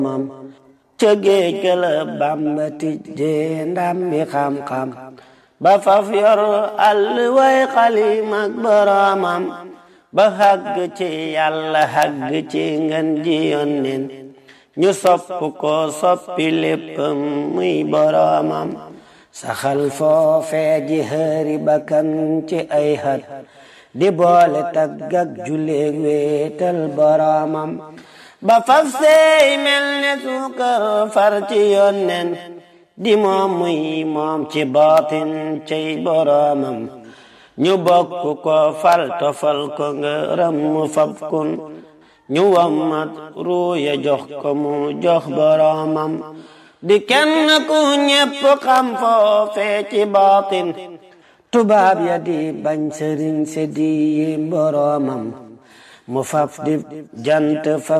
mam ca géej ga la Bàmba tijjee ndam bi xam-xam ba faf yor àll way xalim ak boroomam ba xàgg ci yàlla xàgg ci ngën ji yónneen ñu sopp ko soppi léppam muy boroomam saxal foofee ji xëri bakkan ci ay xat di boole tagg ak julleeg wéetal boroomam ba faf seey mel ne suukar far ci yónneen di moom muy moom ci baatin cay boroomam ñu bokk ko fal tofal ko ngërëm mu fab kun ñu wammat ruuya jox ko mu jox boroomam di kenn ku ñépp xam foofee ci baatin tubaab ya di bañ sëriñ se di yi boroomam mu faf di jant fa